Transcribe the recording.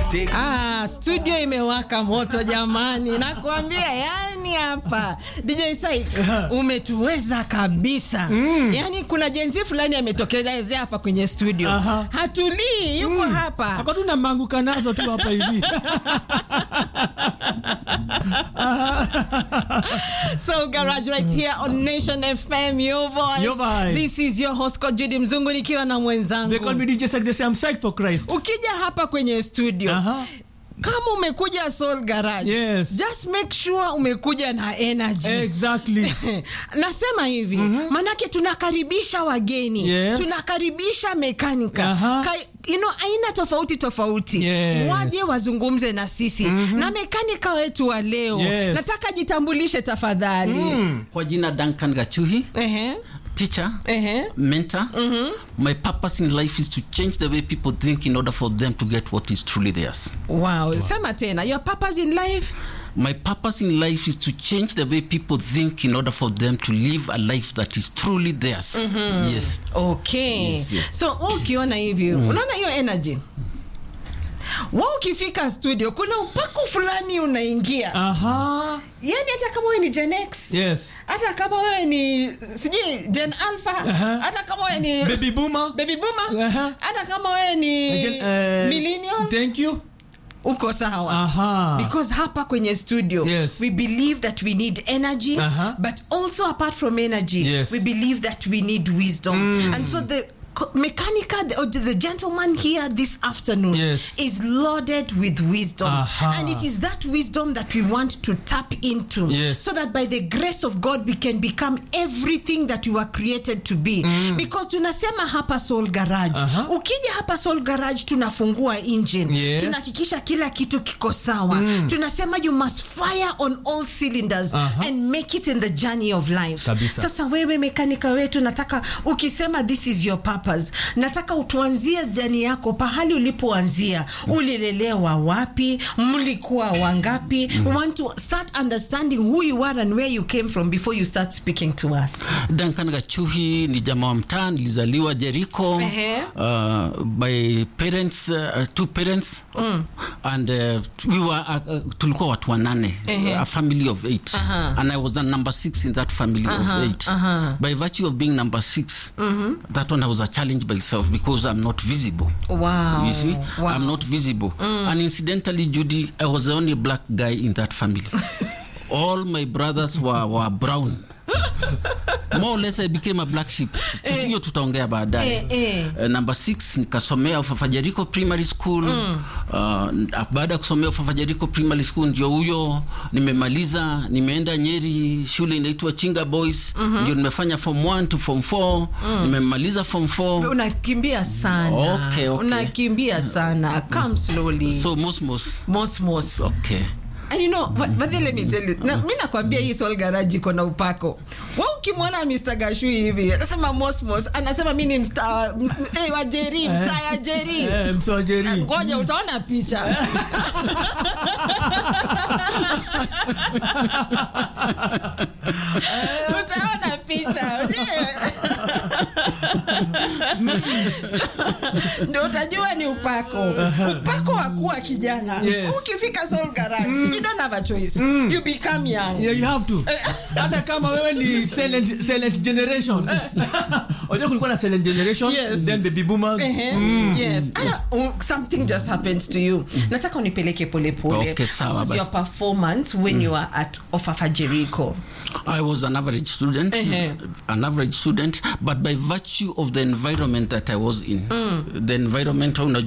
Ah, studio imewaka moto jamani, nakwambia yani hapa DJ Saik umetuweza kabisa. Yani kuna jenzi fulani ametokelezea hapa kwenye studio. Aha. Hatulii, yuko hapa. Ako tu namanguka nazo tu hapa hivi. So Garage right here on Nation FM, your voice. Your vibe. This is your host Coach Judy Mzungu nikiwa na They call mwenzangu. me DJ Sek, they say I'm psyched for Christ. Ukija hapa kwenye studio Aha. kama umekuja Soul Garage, Yes. just make sure umekuja na energy. Exactly. nasema hivi manake tunakaribisha wageni Yes. tunakaribisha mekanika Aha. Ka, you know, aina tofauti tofauti Yes. waje wazungumze na sisi na mekanika wetu wa leo Yes. nataka jitambulishe tafadhali kwa jina Duncan Gachuhi Ehe, teacher ehe. mentor my purpose in life is to change the way people think in order for them to get what is truly theirs Wow. sema tena your purpose in life my purpose in life is to change the way people think in order for them to live a life that is truly theirs yes okay Yes, yes. so wewe ukiona hivi unaona hiyo energy wa ukifika studio kuna upako fulani unaingia Aha. yani hata kama wewe ni Gen X Yes. hata kama wewe ni sijui Gen Alpha Aha. hata kama wewe ni Baby boomer. baby boomer Aha. hata kama wewe ni Again, eh, millennial Thank you. uko sawa Aha. because hapa kwenye studio Yes. we believe that we need energy Aha. but also apart from energy Yes. we believe that we need wisdom and so the co- mechanica the, or the gentleman here this afternoon Yes. is loaded with wisdom Aha. and it is that wisdom that we want to tap into Yes. so that by the grace of god we can become everything that we were created to be because tunasema hapa soul garage Aha. ukija hapa soul garage tunafungua engine Yes. tunahakikisha kila kitu kiko sawa tunasema you must fire on all cylinders Aha. and make it in the journey of life Kabisa. sasa wewe mekanika wetu nataka ukisema this is your purpose nataka utuanzie jani yako pahali ulipoanzia ulilelewa wapi mlikuwa wangapi we want to start understanding who you are and where you came from before you start speaking to us Duncan Gachuhi ni jamaa wa mtaa nilizaliwa Jericho Ehe. uh, by parents uh, two parents and uh, we were uh, uh, tulikuwa watu wanane Ehe. a family of eight Aha. and I was the number six in that family of eight aha. by virtue of being number 6 that one I was a challenge by itself because I'm not visible wow. you see wow. i'm not visible and incidentally judy i was the only black guy in that family all my brothers were, were brown more or less i became a black sheep hiyo tutaongea baadaye Eh, eh. Uh, number 6 nikasomea ufafajariko primary school uh, baada ya kusomea ufafajariko primary school ndio huyo nimemaliza nimeenda nyeri shule inaitwa chinga boys ndio nimefanya form 1 to form 4 nimemaliza form 4 unakimbia sana Okay, okay. unakimbia sana come slowly so mosmos mosmos okay And you know, but, but then let me tell you, na, mi nakwambia hii Soul Garage iko na upako. Wa ukimwona Mr. Gashui hivi, anasema Mosmos, anasema mi ni msta m- eh, wa Jerry, mtaa ya Jerry. Eh, msojeri. Ngoja utaona picha. utaona picha. Je. Ndio utajua ni upako. Upako wa kuwa kijana. Yes. Ukifika Soul Garage, you don't have a choice. You become young. Yeah, you have to. Hata kama wewe ni silent, silent generation. Unajua kulikuwa na silent generation, Yes. then baby boomers. Ehe, yes Ana, uh, something just happened to you nataka unipeleke polepole Okay, sawa, How was basi. your performance when you were at ofafa jericho I was an average student, Uh-huh. an average student, but by virtue of the environment that I was in, the environment, unajua